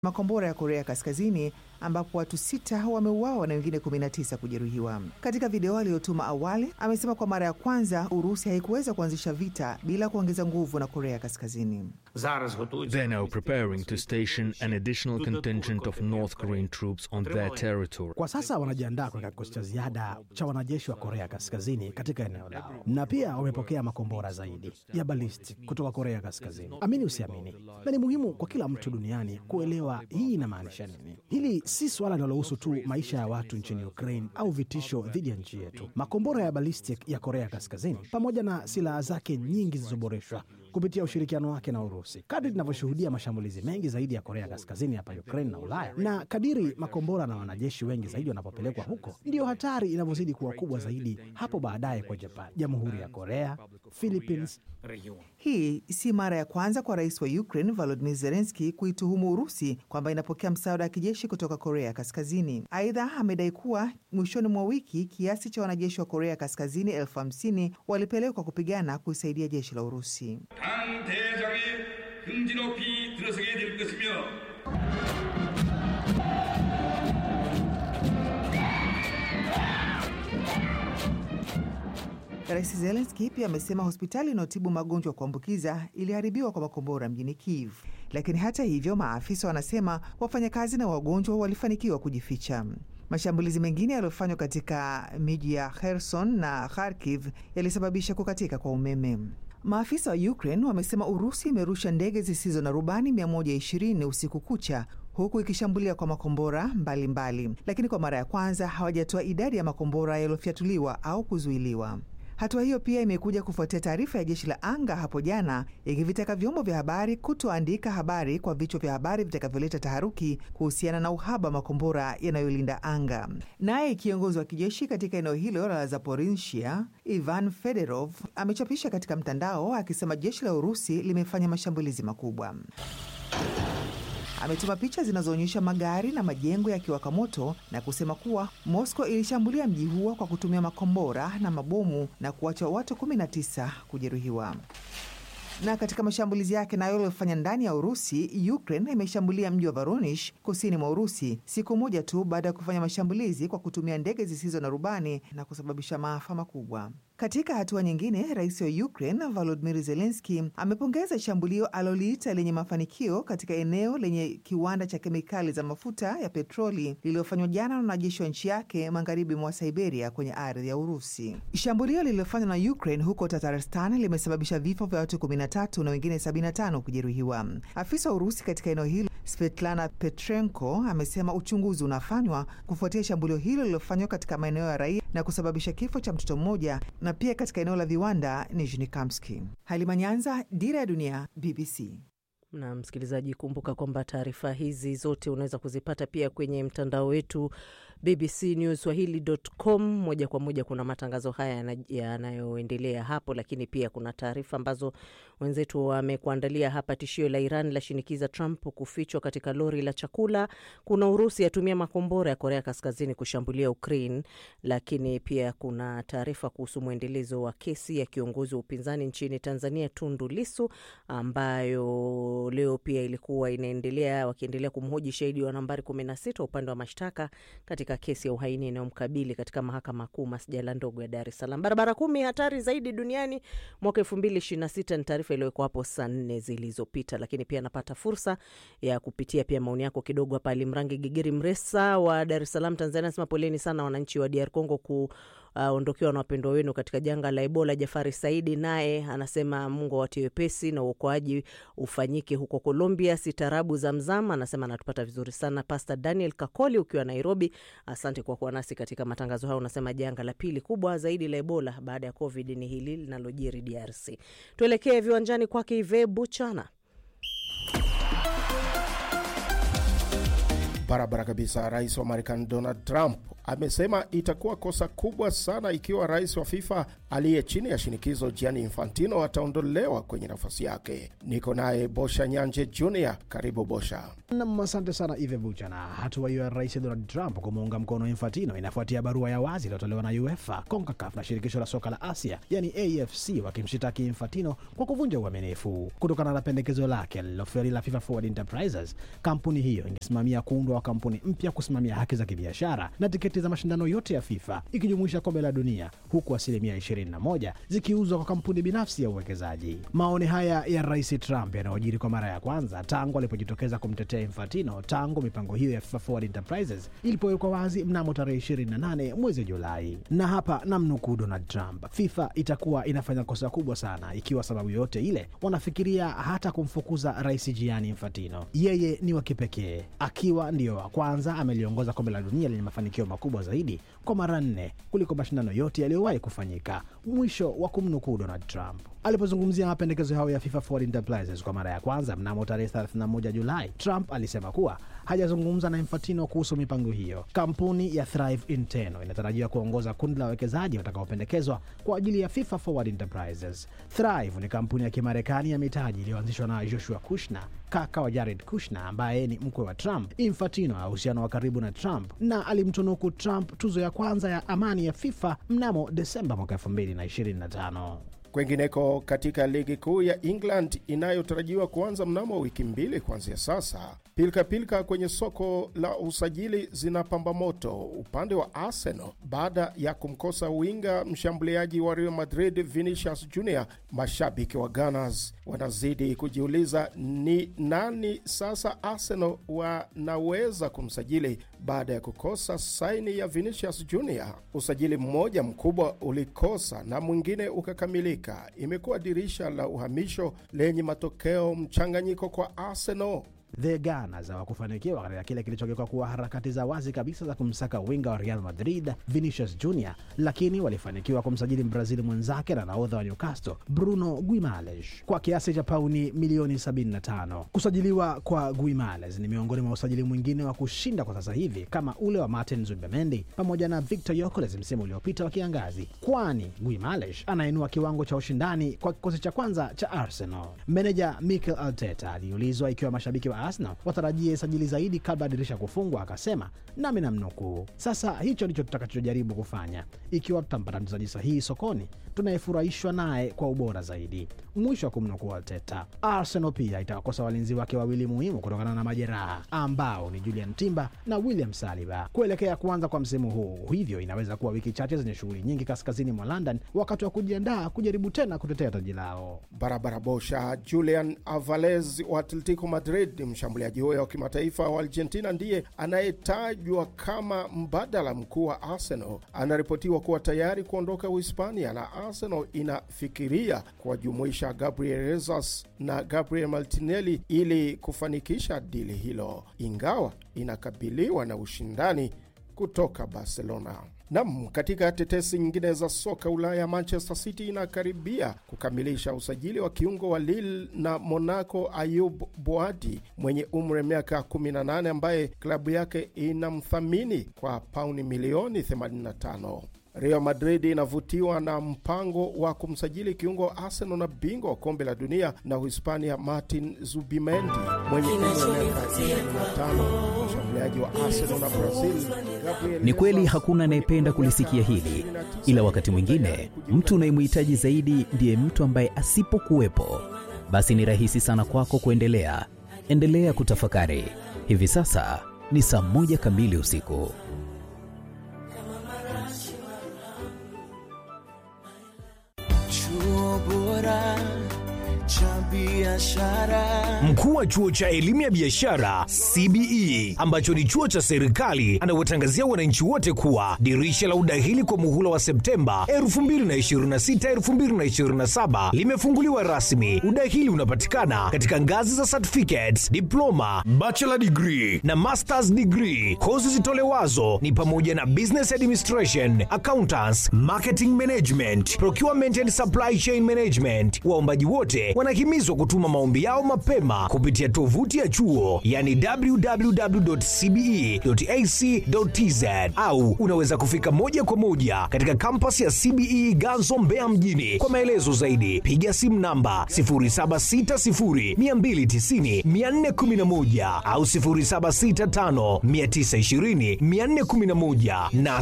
makombora ya Korea Kaskazini ambapo watu sita wameuawa na wengine 19 kujeruhiwa. Katika video aliyotuma awali, amesema kwa mara ya kwanza Urusi haikuweza kuanzisha vita bila kuongeza nguvu na Korea Kaskazini. They're now preparing to station an additional contingent of North Korean troops on their territory. Kwa sasa wanajiandaa kuweka kikosi cha ziada cha wanajeshi wa Korea Kaskazini katika eneo lao, na pia wamepokea makombora zaidi ya ballistic kutoka Korea Kaskazini. Amini usiamini, na ni muhimu kwa kila mtu duniani kuelewa hii inamaanisha nini. Hili si suala linalohusu tu maisha ya watu nchini Ukraine au vitisho dhidi ya nchi yetu. Makombora ya ballistic ya Korea Kaskazini pamoja na silaha zake nyingi zilizoboreshwa kupitia ushirikiano wake na Urusi. Kadri tunavyoshuhudia mashambulizi mengi zaidi ya Korea Kaskazini hapa Ukraine na Ulaya, na kadiri makombora na wanajeshi wengi zaidi wanapopelekwa huko, ndiyo hatari inavyozidi kuwa kubwa zaidi hapo baadaye kwa Japan, Jamhuri ya Korea, Philippines. Hii si mara ya kwanza kwa rais wa Ukraine Volodymyr Zelensky kuituhumu Urusi kwamba inapokea msaada wa kijeshi kutoka Korea Kaskazini. Aidha, amedai kuwa mwishoni mwa wiki kiasi cha wanajeshi wa Korea Kaskazini elfu hamsini walipelekwa kupigana kuisaidia jeshi la Urusi. 당 대장의 흥지 높이 들어서게 될 것이며 Rais Zelenski pia amesema hospitali inayotibu magonjwa ya kuambukiza iliharibiwa kwa makombora mjini Kiev. Lakini hata hivyo, maafisa wanasema wafanyakazi na wagonjwa walifanikiwa kujificha. Mashambulizi mengine yaliyofanywa katika miji ya Kherson na Kharkiv yalisababisha kukatika kwa umeme. Maafisa wa Ukraine wamesema Urusi imerusha ndege zisizo na rubani 120 usiku kucha huku ikishambulia kwa makombora mbalimbali mbali. Lakini kwa mara ya kwanza hawajatoa idadi ya makombora yaliyofyatuliwa au kuzuiliwa. Hatua hiyo pia imekuja kufuatia taarifa ya jeshi la anga hapo jana ikivitaka vyombo vya habari kutoandika habari kwa vichwa vya habari vitakavyoleta taharuki kuhusiana na uhaba wa makombora yanayolinda anga. Naye kiongozi wa kijeshi katika eneo hilo la Zaporizhia, Ivan Fedorov, amechapisha katika mtandao akisema jeshi la Urusi limefanya mashambulizi makubwa. Ametuma picha zinazoonyesha magari na majengo yakiwaka moto na kusema kuwa Moscow ilishambulia mji huo kwa kutumia makombora na mabomu na kuacha watu 19 kujeruhiwa. Na katika mashambulizi yake nayo yaliyofanya ndani ya Urusi, Ukraine imeshambulia mji wa Voronezh kusini mwa Urusi siku moja tu baada ya kufanya mashambulizi kwa kutumia ndege zisizo na rubani na kusababisha maafa makubwa. Katika hatua nyingine, rais wa Ukraine Volodymyr Zelensky amepongeza shambulio aliloliita lenye mafanikio katika eneo lenye kiwanda cha kemikali za mafuta ya petroli lililofanywa jana na wanajeshi wa nchi yake magharibi mwa Siberia kwenye ardhi ya Urusi. Shambulio lililofanywa na Ukraine huko Tatarstan limesababisha vifo vya watu 13 na wengine 75 kujeruhiwa. Afisa wa Urusi katika eneo hilo Svetlana Petrenko amesema uchunguzi unafanywa kufuatia shambulio hilo lililofanywa katika maeneo ya raia na kusababisha kifo cha mtoto mmoja na pia katika eneo la viwanda Nijnikamski. Halima Nyanza, Dira ya Dunia, BBC. Na msikilizaji, kumbuka kwamba taarifa hizi zote unaweza kuzipata pia kwenye mtandao wetu bbcnewswahili.com. Moja kwa moja kuna matangazo haya yanayoendelea hapo, lakini pia kuna taarifa ambazo wenzetu wamekuandalia hapa. Tishio la Iran la shinikiza Trump kufichwa katika lori la chakula. Kuna Urusi yatumia makombora ya Korea Kaskazini kushambulia Ukraine, lakini pia kuna taarifa kuhusu mwendelezo wa kesi ya kiongozi wa upinzani nchini Tanzania Tundu Lisu ambayo leo pia ilikuwa inaendelea wakiendelea kumhoji shahidi wa nambari 16 upande wa mashtaka katika kesi ya uhaini inayomkabili katika mahakama kuu masjala ndogo ya Dar es Salaam. Barabara kumi hatari zaidi duniani mwaka 2026 ni taarifa iliyowekwa hapo saa nne zilizopita, lakini pia napata fursa ya kupitia pia maoni yako kidogo hapa. Alimrangi Gigiri Mresa wa Dar es Salaam, Tanzania anasema poleni sana wananchi wa DR Congo ku ondokewa uh, na wapendwa wenu katika janga la Ebola. Jafari Saidi naye anasema Mungu awatie wepesi na uokoaji ufanyike huko Colombia. Sitarabu Zamzam anasema anatupata vizuri sana. Pastor Daniel Kakoli ukiwa Nairobi, asante kwa kuwa nasi katika matangazo hayo. Unasema janga la pili kubwa zaidi la Ebola baada ya Covid ni hili linalojiri DRC. Tuelekee viwanjani kwake Ive Buchana. Barabara kabisa. Rais wa Marekani Donald Trump amesema itakuwa kosa kubwa sana ikiwa rais wa FIFA aliye chini ya shinikizo Gianni Infantino ataondolewa kwenye nafasi yake. Niko naye Bosha Nyanje Jr. Karibu Bosha. Nam, asante sana Ive Bucha. Na hatua hiyo ya rais Donald Trump kumuunga mkono Infantino inafuatia barua ya wazi iliyotolewa na UEFA, CONCACAF na shirikisho la soka la Asia yani AFC wakimshitaki Infantino kwa kuvunja uaminifu. Kutokana na pendekezo lake lililofeli la FIFA Forward Enterprises, kampuni hiyo ingesimamia kuundwa wa kampuni mpya kusimamia haki za kibiashara na tiketi za mashindano yote ya FIFA ikijumuisha kombe la dunia, huku asilimia 21 zikiuzwa kwa kampuni binafsi ya uwekezaji. Maoni haya ya rais Trump yanayojiri kwa mara ya kwanza tangu alipojitokeza kumtetea Infantino tangu mipango hiyo ya FIFA Forward Enterprises ilipowekwa wazi mnamo tarehe 28 mwezi Julai. Na hapa namnukuu Donald Trump, FIFA itakuwa inafanya kosa kubwa sana ikiwa sababu yoyote ile wanafikiria hata kumfukuza rais Gianni Infantino. Yeye ni wa kipekee, akiwa ndiyo wa kwanza ameliongoza kombe la dunia lenye mafanikio makubwa zaidi kwa mara nne kuliko mashindano yote yaliyowahi kufanyika. Mwisho wa kumnukuu Donald Trump. Alipozungumzia mapendekezo hayo ya FIFA Forward Enterprises kwa mara ya kwanza mnamo tarehe 31 Julai, Trump alisema kuwa hajazungumza na Infantino kuhusu mipango hiyo. Kampuni ya Thrive Inteno inatarajiwa kuongoza kundi la wawekezaji watakaopendekezwa kwa ajili ya FIFA Forward Enterprises. Thrive ni kampuni ya Kimarekani ya mitaji iliyoanzishwa na Joshua Kushner, kaka wa Jared Kushner ambaye ni mkwe wa Trump. Infantino ana uhusiano wa karibu na Trump na alimtunuku Trump tuzo ya kwanza ya amani ya FIFA mnamo Desemba mwaka 2025. Kwengineko, katika ligi kuu ya England inayotarajiwa kuanza mnamo wiki mbili kuanzia sasa, pilika pilika kwenye soko la usajili zinapamba moto upande wa Arsenal baada ya kumkosa winga mshambuliaji wa Real Madrid Vinicius Junior. Mashabiki wa Gunners wanazidi kujiuliza ni nani sasa Arsenal wanaweza kumsajili baada ya kukosa saini ya Vinicius Junior. Usajili mmoja mkubwa ulikosa na mwingine ukakamilika. Imekuwa dirisha la uhamisho lenye matokeo mchanganyiko kwa Arsenal. The Gunners hawakufanikiwa katika kile kilichogeuka kuwa harakati za wazi kabisa za kumsaka winga wa Real Madrid Vinicius Junior, lakini walifanikiwa kumsajili Mbrazili mwenzake na nahodha wa Newcastle Bruno Guimales kwa kiasi cha pauni milioni 75. Kusajiliwa kwa Guimales ni miongoni mwa usajili mwingine wa kushinda kwa sasa hivi kama ule wa Martin Zubimendi pamoja na Victor Yokeres msimu uliopita wa kiangazi, kwani Guimales anainua kiwango cha ushindani kwa kikosi cha kwanza cha Arsenal. Meneja Mikel Arteta aliulizwa ikiwa mashabiki wa Arsenal watarajie sajili zaidi kabla ya dirisha kufungwa, akasema nami namnukuu, sasa hicho ndicho tutakachojaribu kufanya. Ikiwa tutampata mchezaji sahihi sokoni, tunayefurahishwa naye kwa ubora zaidi, mwisho wa kumnukuu Arteta. Arsenal pia itawakosa walinzi wake wawili muhimu kutokana na majeraha ambao ni Julian Timber na William Saliba kuelekea kuanza kwa msimu huu, hivyo inaweza kuwa wiki chache zenye shughuli nyingi kaskazini mwa London wakati wa kujiandaa kujaribu tena kutetea taji lao. Barabara bosha. Julian Alvarez wa Atletico Madrid, mshambuliaji huyo wa kimataifa wa Argentina ndiye anayetajwa kama mbadala mkuu wa Arsenal. Anaripotiwa kuwa tayari kuondoka Uhispania na Arsenal inafikiria kuwajumuisha Gabriel Jesus na Gabriel Martinelli ili kufanikisha dili hilo, ingawa inakabiliwa na ushindani kutoka Barcelona. Nam, katika tetesi nyingine za soka Ulaya, Manchester City inakaribia kukamilisha usajili wa kiungo wa Lille na Monaco Ayub Boadi mwenye umri wa miaka 18 ambaye klabu yake inamthamini kwa pauni milioni 85. Real Madrid inavutiwa na mpango wa kumsajili kiungo wa Arsenal na bingwa wa kombe la dunia na Uhispania Martin Zubimendi mwenye umri wa miaka 25, mshambuliaji wa Arsenal na Brazil Gabriel Ni kweli Jesus hakuna anayependa kulisikia hili, ila wakati mwingine mtu unayemhitaji zaidi ndiye mtu ambaye asipokuwepo, basi ni rahisi sana kwako kuendelea. Endelea kutafakari. Hivi sasa ni saa moja kamili usiku. Chuo bora cha biashara. Mkuu wa chuo cha elimu ya biashara CBE ambacho ni chuo cha serikali anawatangazia wananchi wote kuwa dirisha la udahili kwa muhula wa Septemba 2026 2027 limefunguliwa rasmi. Udahili unapatikana katika ngazi za certificates, diploma, bachelor degree na masters degree. Kozi zitolewazo ni pamoja na business administration, accountants, marketing management, procurement and supply chain management. Waombaji wote wanahimizwa wanahimizwa kutuma maombi yao mapema kupitia tovuti ya chuo yani www.cbe.ac.tz au unaweza kufika moja kwa moja katika kampasi ya CBE Ganzo Mbeya mjini. Kwa maelezo zaidi piga simu namba 0760290411 au 0765920411 na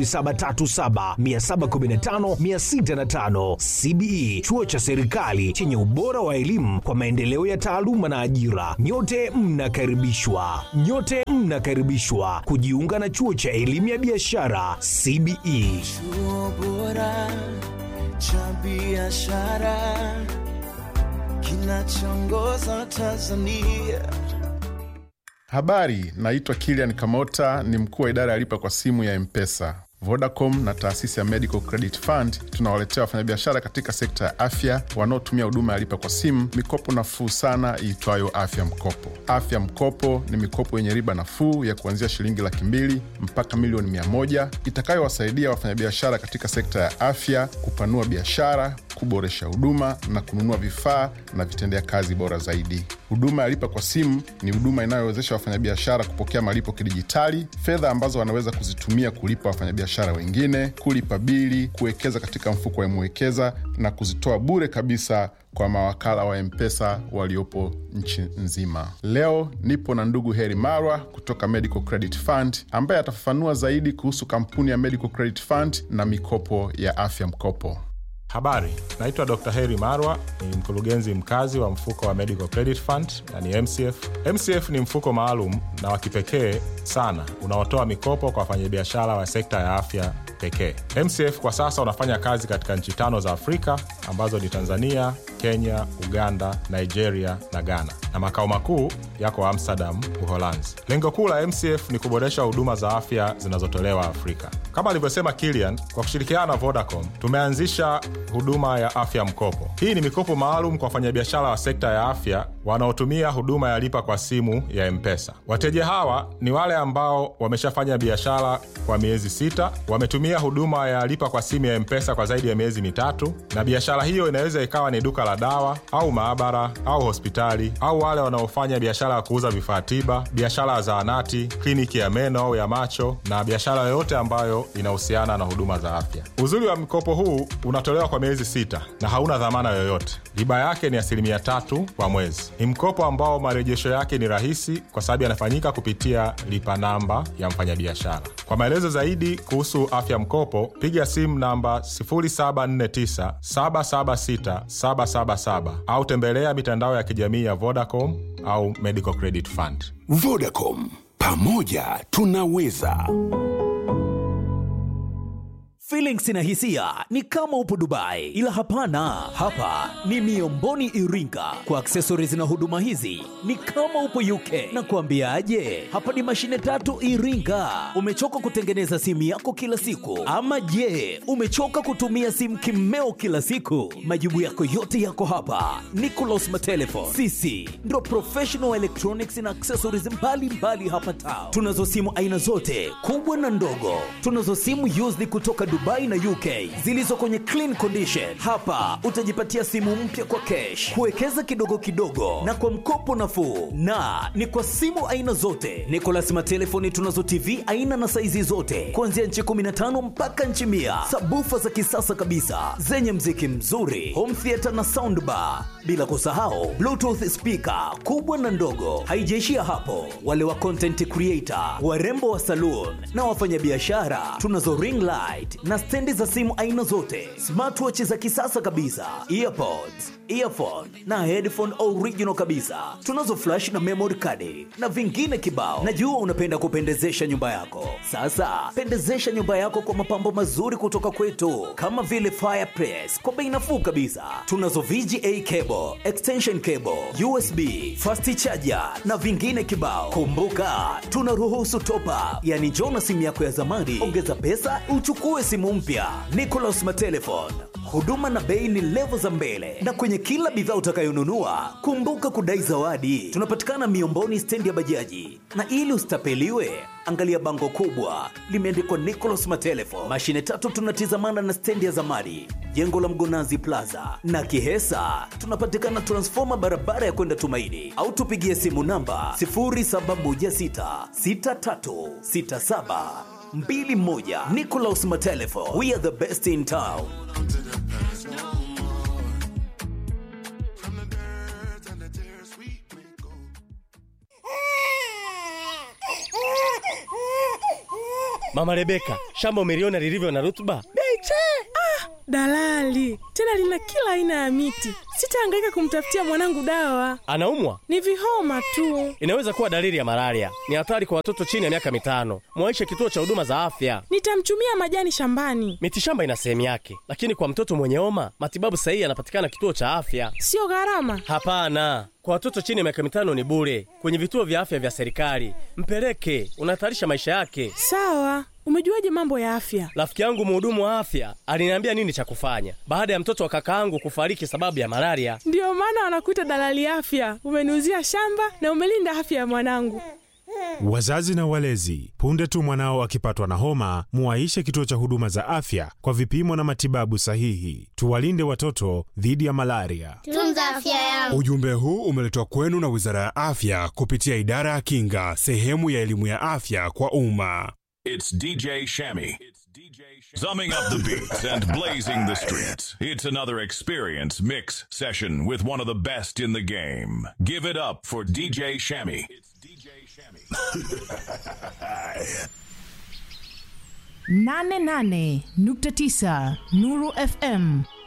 0737715605. CBE chuo cha serikali chenye ubora wa elimu kwa maendeleo ya taaluma na ajira. Nyote mnakaribishwa, nyote mnakaribishwa kujiunga na chuo cha elimu ya biashara CBE. Chuo bora cha biashara kinachoongoza Tanzania. Habari, naitwa Kilian Kamota, ni mkuu wa idara ya lipa kwa simu ya Mpesa. Vodacom na taasisi ya Medical Credit Fund tunawaletea wafanyabiashara katika sekta ya afya wanaotumia huduma ya lipa kwa simu mikopo nafuu sana iitwayo Afya Mkopo. Afya Mkopo ni mikopo yenye riba nafuu ya kuanzia shilingi laki mbili mpaka milioni mia moja itakayowasaidia wafanyabiashara katika sekta ya afya kupanua biashara, kuboresha huduma na kununua vifaa na vitendea kazi bora zaidi. Huduma ya lipa kwa simu ni huduma inayowezesha wafanyabiashara kupokea malipo kidijitali, fedha ambazo wanaweza kuzitumia kulipa wafanyabiashara wengine, kulipa bili, kuwekeza katika mfuko wa Mwekeza na kuzitoa bure kabisa kwa mawakala wa Mpesa waliopo nchi nzima. Leo nipo na ndugu Heri Marwa kutoka Medical Credit Fund ambaye atafafanua zaidi kuhusu kampuni ya Medical Credit Fund na mikopo ya afya mkopo. Habari, naitwa Dr. Heri Marwa, ni mkurugenzi mkazi wa mfuko wa Medical Credit Fund na ni MCF. MCF ni mfuko maalum na wa kipekee sana unaotoa mikopo kwa wafanyabiashara wa sekta ya afya pekee. MCF kwa sasa unafanya kazi katika nchi tano za Afrika ambazo ni Tanzania, Kenya, Uganda, Nigeria na Ghana, na makao makuu yako Amsterdam, Uholanzi. Lengo kuu la MCF ni kuboresha huduma za afya zinazotolewa Afrika. Kama alivyosema Kilian, kwa kushirikiana na Vodacom tumeanzisha huduma ya afya mkopo. Hii ni mikopo maalum kwa wafanyabiashara wa sekta ya afya wanaotumia huduma ya lipa kwa simu ya Mpesa. Wateja hawa ni wale ambao wameshafanya biashara kwa miezi sita, wametumia huduma ya lipa kwa simu ya Mpesa kwa zaidi ya miezi mitatu, na biashara hiyo inaweza ikawa ni duka la dawa au maabara au hospitali, au wale wanaofanya biashara ya kuuza vifaa tiba, biashara ya zahanati, kliniki ya meno au ya macho, na biashara yoyote ambayo inahusiana na huduma za afya. Uzuri wa mkopo huu unatolewa kwa miezi sita na hauna dhamana yoyote. Riba yake ni asilimia tatu kwa mwezi. Ni mkopo ambao marejesho yake ni rahisi kwa sababu yanafanyika kupitia lipa namba ya mfanyabiashara. Kwa maelezo zaidi kuhusu afya mkopo, piga simu namba 0749 776 777 au tembelea mitandao ya kijamii ya Vodacom au Medical Credit Fund. Vodacom, pamoja tunaweza. Feelings na hisia ni kama upo Dubai, ila hapana, hapa ni Miomboni Iringa. Kwa accessories na huduma hizi ni kama upo UK. Na kuambiaje, hapa ni mashine tatu Iringa. Umechoka kutengeneza simu yako kila siku, ama je, umechoka kutumia simu kimeo kila siku? Majibu yako yote yako hapa. Nicolas Matelefon, sisi ndo professional electronics na accessories mbalimbali mbali hapa town. Tunazo simu aina zote kubwa na ndogo, tunazo simu used kutoka Dubai na UK zilizo kwenye clean condition. Hapa utajipatia simu mpya kwa cash, kuwekeza kidogo kidogo na kwa mkopo nafuu, na ni kwa simu aina zote. Nicolas Matelefoni tunazo TV aina na saizi zote kuanzia nchi 15 mpaka nchi mia, sabufa za kisasa kabisa zenye mziki mzuri, home theater na soundbar, bila kusahau bluetooth speaker kubwa na ndogo. Haijaishia hapo, wale wa content creator, warembo wa saloon na wafanyabiashara tunazo ring light na stendi za simu aina zote, smartwatch za kisasa kabisa, earpods, earphone na headphone original kabisa. Tunazo flash na memory card na vingine kibao. Najua unapenda kupendezesha nyumba yako. Sasa pendezesha nyumba yako kwa mapambo mazuri kutoka kwetu, kama vile fireplace kwa bei nafuu kabisa. Tunazo VGA cable, extension cable, USB, fast charger na vingine kibao. Kumbuka tunaruhusu top up, yani njoo na simu yako ya zamani, ongeza pesa uchukue simu mpya. Nicolas Matelefon, huduma na bei ni levo za mbele, na kwenye kila bidhaa utakayonunua kumbuka kudai zawadi. Tunapatikana Miomboni, stendi ya bajaji, na ili usitapeliwe angalia bango kubwa limeandikwa Nicolas Matelefon. Mashine tatu tunatizamana na stendi ya zamani, jengo la Mgonazi Plaza na Kihesa. Tunapatikana transfoma barabara ya kwenda Tumaini, au tupigie simu namba 0716636721. Nicolas Matelefon, we are the best in town. Mama Rebeka, shamba umeliona lilivyo na rutuba? Beche! Ah, dalali tena lina kila aina ya miti. Sitahangaika kumtafutia mwanangu dawa, Anaumwa? ni vihoma tu. Inaweza kuwa dalili ya malaria. Ni hatari kwa watoto chini ya miaka mitano. Mwaishe kituo cha huduma za afya. Nitamchumia majani shambani, Mitishamba ina sehemu yake, lakini kwa mtoto mwenye homa matibabu sahihi yanapatikana kituo cha afya. sio gharama. Hapana, kwa watoto chini ya miaka mitano ni bure kwenye vituo vya afya vya serikali. Mpeleke, unahatarisha maisha yake. Sawa, umejuaje mambo ya afya? Rafiki yangu mhudumu wa afya aliniambia nini cha kufanya baada ya mtoto wa kakaangu kufariki sababu ya malaria. Ndiyo maana wanakuita dalali afya. Umeniuzia shamba na umelinda afya ya mwanangu. Wazazi na walezi, punde tu mwanao akipatwa na homa, muwaishe kituo cha huduma za afya kwa vipimo na matibabu sahihi. Tuwalinde watoto dhidi ya malaria. Tunza afya yangu. Ujumbe huu umeletwa kwenu na Wizara ya Afya kupitia Idara ya Kinga, sehemu ya elimu ya afya kwa umma. It's DJ Shammy. Summing up the beats and blazing the streets. It's another experience mix session with one of the best in the game. Give it up for DJ Shammy. nane nane nukta tisa Nuru FM